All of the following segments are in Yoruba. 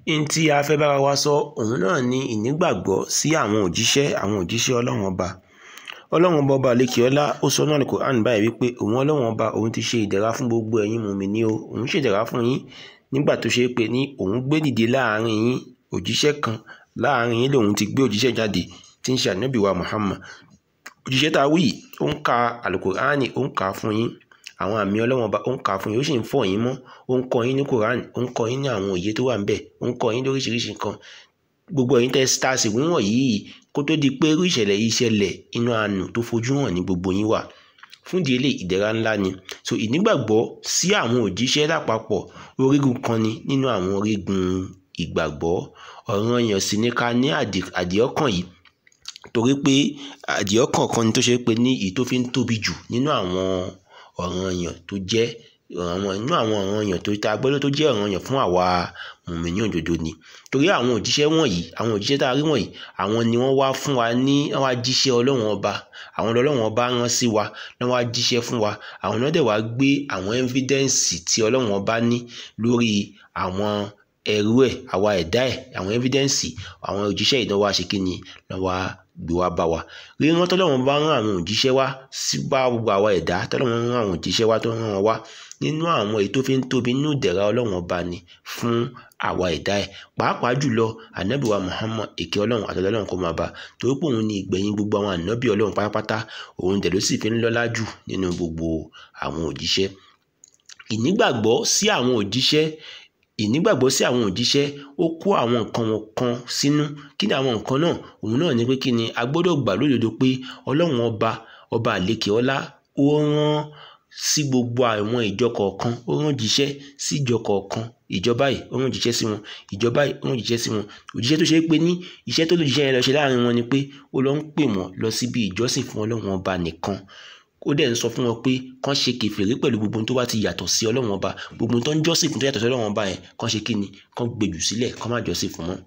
n tí a fẹ́ bára wa sọ òun náà ni ìnígbàgbọ́ sí àwọn òjíṣẹ́ àwọn òjíṣẹ́ ọlọ́run ọba ọlọ́run ọba ọba àlekèọ́lá ó sọ náà Al-Qur'an báyìí wípé òun ọlọ́run ọba òun ti ṣe ìdẹ̀ra fún gbogbo ẹ̀yin mùmínì o òun ṣe ìdẹ̀ra fún yín nígbà tó ṣe é pé ní òun gbé dìde láàrin yín òjíṣẹ́ kan láàrin yín lòun ti gbé òjíṣẹ́ jáde tí ń ṣe ànábì wa Muhammad òjíṣẹ́ tá a wí ó ń ka Al-Qur'an ó ń kà á fún yín àwọn àmì ọlọ́wọ́n ọba ó ń kà á fún yín ó sì ń fọ̀ yín mọ́ ó ń kọ́ yín ní Quran ó ń kọ́ yín ní àwọn òye tó wà ńbẹ̀ ó ń kọ́ yín lóríṣiríṣi nǹkan gbogbo ẹ̀yin tẹ́ stars wíwọ̀n yìí kó tó di pé irú ìṣẹ̀lẹ̀ yìí ṣẹlẹ̀ inú àánú tó fojú hàn ní gbogbo yín wà fún ìdí eléyìí ìdẹ̀ra ńlá ni so ìnígbàgbọ́ sí àwọn òjíṣẹ́ lápapọ̀ orígun kan ni nínú àwọn orígun ìgbàgbọ́ ọ̀ranyàn sì ni ká ní àdìọ́kàn yìí torí pé àdìọ́kàn kan ni tó ṣe pé ní èyí tó fi ń tóbi jù nínú àwọn ọ̀ranyàn tó jẹ́ àwọn inú àwọn ọ̀ranyàn tó ta gbọ́dọ̀ tó jẹ́ ọ̀ranyàn fún àwa mùmínì òdodo ni torí àwọn òjíṣẹ́ wọ̀nyí àwọn òjíṣẹ́ tá a rí wọ̀nyí àwọn ni wọ́n wá fún wa ní wọ́n wá jíṣẹ́ ọlọ́run ọba àwọn ọlọ́run ọba rán sí wa wọ́n wá jíṣẹ́ fún wa àwọn náà dẹ̀ wá gbé àwọn ẹ́fídẹ́ǹsì tí ọlọ́run ọba ní lórí àwọn ẹrú ẹ̀ àwa ẹ̀dá ẹ̀ àwọn ẹ́fídẹ́ǹsì àwọn òjíṣẹ́ ìdánwò àṣekínni lọ́wọ́ gbé wá bá wa ríran tọ́lọ́run bá rán àwọn òjíṣẹ́ wá sí bá gbogbo àwa ẹ̀dá tọ́lọ́run rán àwọn òjíṣẹ́ wá tó rán wọn wá nínú àwọn èyí tó fi ń tóbi nínú ìdẹ̀ra ọlọ́run ọba ni fún àwa ẹ̀dá ẹ̀ pàápàá jùlọ ànábì wa Muhammad èké ọlọ́run àtọ́lọ́ ọlọ́run kó máa bá torí pé òun ni ìgbẹ̀yìn gbogbo àwọn ànábì ọlọ́run pátápátá òun dẹ̀ ló sì fi ń lọ́lá jù nínú gbogbo àwọn òjíṣẹ́ ìnígbàgbọ́ sí àwọn òjíṣẹ́ ìnígbàgbọ́ sí àwọn òjíṣẹ́ ó kó àwọn nǹkan wọn kan sínú kí ni àwọn nǹkan náà òun náà ni pé kí ni a gbọ́dọ̀ gbà lódodo pé ọlọ́run ọba ọba àlekè ọlá ó rán sí gbogbo àwọn ìjọ kọ̀ọ̀kan ó rán jíṣẹ́ sí ìjọ kọ̀ọ̀kan ìjọba yìí ó rán jíṣẹ́ sí wọn ìjọba yìí ó rán jíṣẹ́ sí wọn òjíṣẹ́ tó ṣe é pé ní iṣẹ́ tó lè jíṣẹ́ yẹn lọ ṣe láàrin wọn ni pé ó lọ ń pè wọ́n lọ síbi ìjọsìn fún ọlọ́run ọba nìkan ó dẹ̀ ń sọ fún wọn pé kán ṣe kèfèrí pẹ̀lú gbogbo tó bá ti yàtọ̀ sí ọlọ́run ọba gbogbo tó ń jọ́sìn fún tó yàtọ̀ sí ọlọ́run ọba yẹn kán ṣe kíni kán gbèjù sílẹ̀ kán má jọ́sìn fún wọn.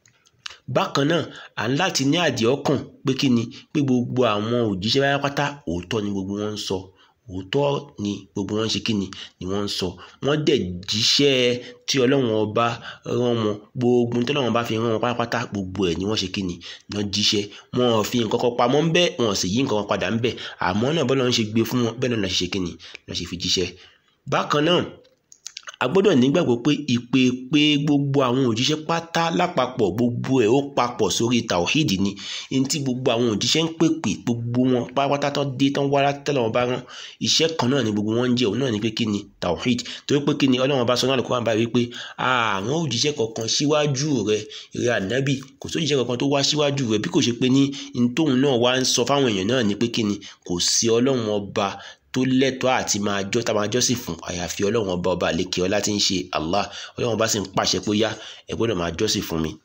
bákan náà à ń láti ní àdìẹ ọkàn pé kíni pé gbogbo àwọn òjíṣẹ́ pátá òótọ́ ni gbogbo wọn ń sọ òótọ́ ni gbogbo wọn ń ṣe kíni ni wọ́n ń sọ wọ́n dẹ̀ jíṣẹ́ tí ọlọ́run ọba rán wọn gbogbo tí ọlọ́run ọba fi rán wọn pátápátá gbogbo ẹ̀ ni wọ́n ṣe kíni náà jíṣẹ́ wọn ò fi nǹkan kan pamọ́ ńbẹ̀ wọn ò sì yí nǹkan kan padà ńbẹ̀ àmọ́ náà bọ́lá ń ṣe gbé fún wọn bẹ́ẹ̀ náà ṣe kíni náà ṣe fi jíṣẹ́ bákan náà a gbọ́dọ̀ nígbàgbọ́ pé ìpè pé gbogbo àwọn òjíṣẹ́ pátá lápapọ̀ gbogbo ẹ̀ ó papọ̀ sórí tàwíìdì ni ní tí gbogbo àwọn òjíṣẹ́ ń pèpè gbogbo wọn pátápátá tó dé tán wá tẹ́lẹ̀ wọn bá rán iṣẹ́ kan náà ni gbogbo wọn ń jẹ́ òun náà ni pé kí ni tàwíìdì torí pé kí ni ọlọ́run bá sọ náà lóko wà báyìí wípé àwọn òjíṣẹ́ kankan síwájú rẹ rẹ ànábì kò sójíṣẹ́ kankan tó wá síwájú rẹ bí kò ṣe pé ní ntòun náà wá ń sọ fáwọn èèyàn náà ni pé kí ni kò sí ọlọ́run ọba tó lẹ́tọ̀ọ́ àti máa jọ́ tá máa jọ́sìn fún àyàfi ọlọ́run ọba ọba àlekè ọlá tí ń ṣe Allah ọlọ́run ọba sì ń pàṣẹ pé yá ẹ gbọ́dọ̀ máa jọ́sìn fún mi.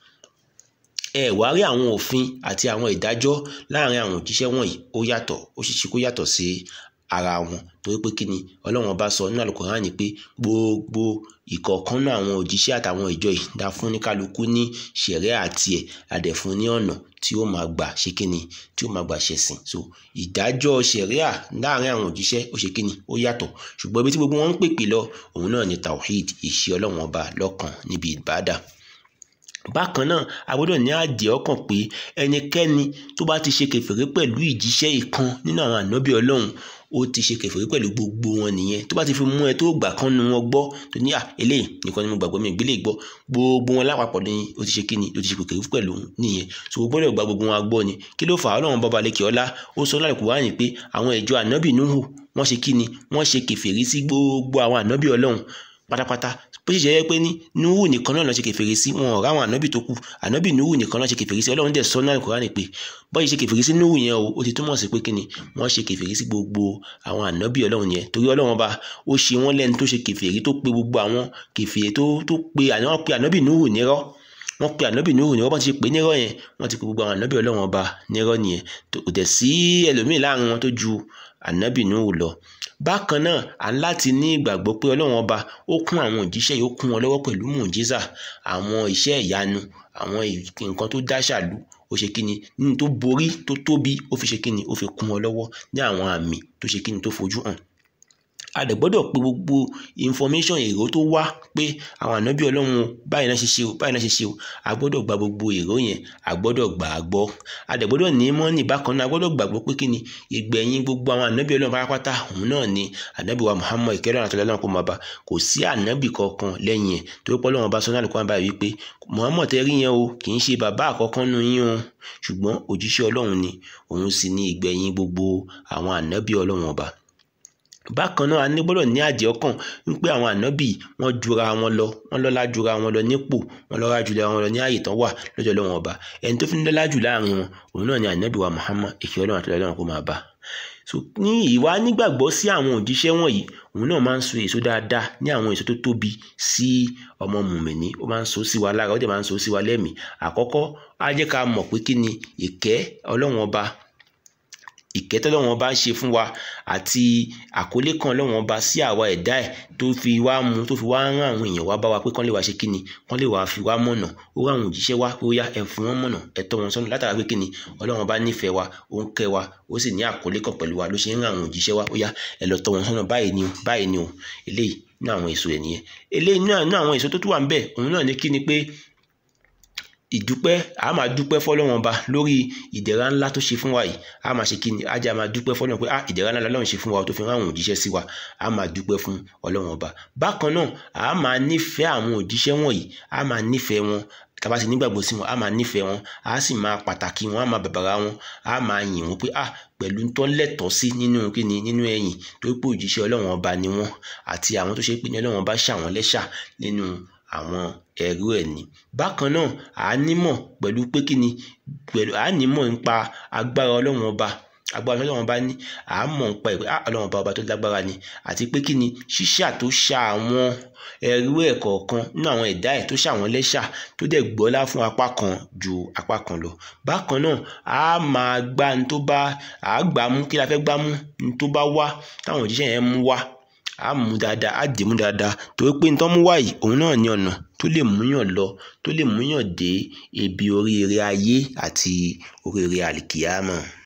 ẹ wá rí àwọn òfin àti àwọn ìdájọ́ láàrin àwọn òjíṣẹ́ wọ̀nyí ó yàtọ̀ ó sì ṣe kó yàtọ̀ sí ara wọn torí pé kí ni ọlọ́run ọba sọ nínú Al-Qur'ani pé gbogbo ìkọ̀ọ̀kan náà àwọn òjíṣẹ́ àtàwọn ìjọ yìí dá fún ní kálukú ní ṣẹ̀rẹ́ àti ẹ̀ adẹ̀fún ní ọ̀nà tí ó máa gbà ṣe kíni tí ó máa gbà ṣẹ̀sìn so ìdájọ́ ṣẹ̀ríà láàrin àwọn òjíṣẹ́ ó ṣe kíni ó yàtọ̀ ṣùgbọ́n ibi tí gbogbo wọn ń pèpè lọ òun náà ni tawhid ìṣe ọlọ́run ọba lọ́kàn níbi ìbádà bákan náà a gbọ́dọ̀ ní àdìẹ ọkàn pé ẹnikẹ́ni tó bá ti ṣe kèfèrí pẹ̀lú ìjíṣẹ́ ìkan nínú àwọn ànábì ọlọ́run ó ti ṣe kèfèrí pẹ̀lú gbogbo wọn nìyẹn tó bá ti fi mú ẹ tó gbà kan nu wọn gbọ́ tó ní à eléyìí nìkan ni mo gbàgbọ́ mi ìgbélé gbọ́ gbogbo wọn lápapọ̀ ni ó ti ṣe kíni ó ti ṣe kèfèrí pẹ̀lú nìyẹn so o gbọ́dọ̀ gba gbogbo wọn gbọ́ ni kí ló fà á ọlọ́run bọ́ba lẹ́kẹ̀ ọlá ó sọ láì Kùránì pé àwọn ìjọ ànábì Núhù wọ́n ṣe kíni wọ́n ṣe kèfèrí sí gbogbo àwọn ànábì ọlọ́run pátápátá bó ṣe jẹ́ pé ní nuhu nìkan náà ló ṣe kèfèrí sí wọn ọ̀rá àwọn ànábì tó kù ànábì nuhu nìkan náà ṣe kèfèrí sí ọlọ́run dẹ̀ sọ náà Kùránì pé bọ́yìí ṣe kèfèrí sí nuhu yẹn o ó ti túmọ̀ sí pé kí ni wọ́n ṣe kèfèrí sí gbogbo àwọn ànábì ọlọ́run yẹn torí ọlọ́run bá ó ṣe wọ́n lẹ́nu tó ṣe kèfèrí tó pe gbogbo àwọn kèfèrí tó tó pe àwọn pe ànábì nuhu nírọ́ wọ́n pe ànábì nuhu nírọ́ bọ́n ti ṣe pé nírọ́ yẹn wọ́n ti pe gbogbo àwọn ànábì ọlọ́run ọba nírọ́ nìyẹn kò dẹ̀ sí ẹlòmíì láàrin wọn tó ju ànábì nuhu lọ bákan náà à ń láti ní ìgbàgbọ́ pé ọlọ́run ọba ó kún àwọn òjíṣẹ́ yìí ó kún wọn lọ́wọ́ pẹ̀lú mùjíza àwọn iṣẹ́ ìyanu àwọn nǹkan tó dáṣàlú ó ṣe kíni nínú tó borí tó tóbi ó fi ṣe kíni ó fi kún wọn lọ́wọ́ ní àwọn àmì tó ṣe kíni tó fojú hàn a dẹ̀ gbọ́dọ̀ pé gbogbo information èrò tó wá pé àwọn ànábì ọlọ́run báyìí náà ṣe ṣe o báyìí náà ṣe ṣe o a gbọ́dọ̀ gba gbogbo èrò yẹn a gbọ́dọ̀ gbà á gbọ́ a dẹ̀ gbọ́dọ̀ ní mọ́nì bákan náà a gbọ́dọ̀ gbàgbọ́ pé kí ni ìgbẹ̀yìn gbogbo àwọn ànábì ọlọ́run pátápátá òun náà ni ànábì wa Muhammad ìkẹ́rẹ́ àti ọlọ́run kò máa bá kò sí ànábì kankan lẹ́yìn ẹ̀ torí pé ọlọ́run ọba sọ́nà àlùkò àbá wípé Muhammad tẹ́ rí yẹn o kì í ṣe bàbá àkọ́kọ́ nu yín o ṣùgbọ́n òjíṣẹ́ ọlọ́run ni òun sì ní ìgbẹ̀yìn gbogbo àwọn ànábì ọlọ́run ọba bákan náà a ní gbọ́dọ̀ ní àjẹ́ ọkàn wípé àwọn ànábì wọ́n jura wọn lọ wọ́n lọ́lá jura wọn lọ nípò wọ́n lọ́lá jura wọn lọ ní ààyè tán wà lọ́jọ́ lọ́wọ́n ọba ẹni tó fi ń lọ́lá jù láàrin wọn òun náà ni ànábì wa Muhammad èkì ọlọ́run àti ọlọ́run kó máa bá so ní ìwà nígbàgbọ́ sí àwọn òjíṣẹ́ wọ̀nyí òun náà máa ń so èso dáadáa ní àwọn èso tó tóbi sí ọmọ mùmìnì ó máa ń so sí wa lára ó dẹ̀ máa ń so sí wa lẹ́mìí àkọ́kọ́ á jẹ́ ká mọ̀ pé kí ni ìkẹ́ ọlọ́run ọba ìkẹ́ tọ́lọ́wọ́n bá ń ṣe fún wa àti àkọlé kan ọlọ́wọ́n bá sí àwa ẹ̀dá ẹ̀ tó fi wá mú tó fi wá rán àwọn èèyàn wá bá wa pé kán lè wá ṣe kíni kán lè wá fi wá mọ̀nà ó rán àwọn òjíṣẹ́ wá pé ó yá ẹ fún wọn mọ̀nà ẹ tọ́ wọn sọ́nà látara pé kíni ọlọ́wọ́n bá nífẹ̀ẹ́ wa ó ń kẹ́ wa ó sì ní àkọlé kan pẹ̀lú wa ló ṣe ń rán àwọn òjíṣẹ́ wá ó yá ẹ lọ tọ́ wọn sọ́nà báyìí ni o báyìí ni o eléyìí ní àwọn èso ẹ̀ nìyẹn eléyìí ní àwọn èso tó tún wà ń bẹ̀ òun náà ní kíni pé ìdúpẹ́ a máa dúpẹ́ fọlọ́wọ́n ba lórí ìdẹ̀ra ńlá tó ṣe fún wa yìí a máa ṣe kíni ajá máa dúpẹ́ fọlọ́wọ́n pé ah ìdẹ̀ra ńlá lọ́run ṣe fún wa tó fi rán àwọn òjíṣẹ́ sí wa a máa dúpẹ́ fún ọlọ́wọ́n ba bákan náà a máa nífẹ̀ẹ́ àwọn òjíṣẹ́ wọ̀nyí a máa nífẹ̀ẹ́ wọn tàbá ti nígbàgbọ́ sí wọn a máa nífẹ̀ẹ́ wọn a sì máa pàtàkì wọn a máa bàbàrà wọn a máa yìn wọn pé ah pẹ̀lú tó lẹ́tọ̀ọ́ sí nínú kíni nínú ẹ̀yìn tó pé òjíṣẹ́ ọlọ́wọ́n ọba ni wọ́n àti àwọn tó ṣe pé ní ọlọ́wọ́n ọba ṣàwọn lẹ́ṣà nínú àwọn ẹrú ẹ̀ ní bákan náà à á nímọ̀ pẹ̀lú pé kí ni pẹ̀lú à á nímọ̀ nípa agbára ọlọ́run ọba agbára ọlọ́run ọba ní à á mọ̀ nípa ìpè ọlọ́run ọba ọba tó lágbára ni àti pé kí ni ṣíṣà tó ṣà àwọn ẹrú ẹ̀ kọ̀ọ̀kan nínú àwọn ẹ̀dá ẹ̀ tó ṣà wọ́n lẹ́ṣà tó dẹ̀ gbọ́lá fún apá kan ju apá kan lọ bákan náà a máa gbá ní tó bá à á gbà mú kí la fẹ́ gbá mú ní tó bá wá táwọn òjíṣẹ́ yẹn mú wá a mú dáadáa a dì mú dáadáa torí pé nítorí mú wáyìí òun náà ní ọ̀nà tó lè múyàn lọ tó lè múyàn dé ibi oríire ayé àti oríire àlìkìyámọ̀.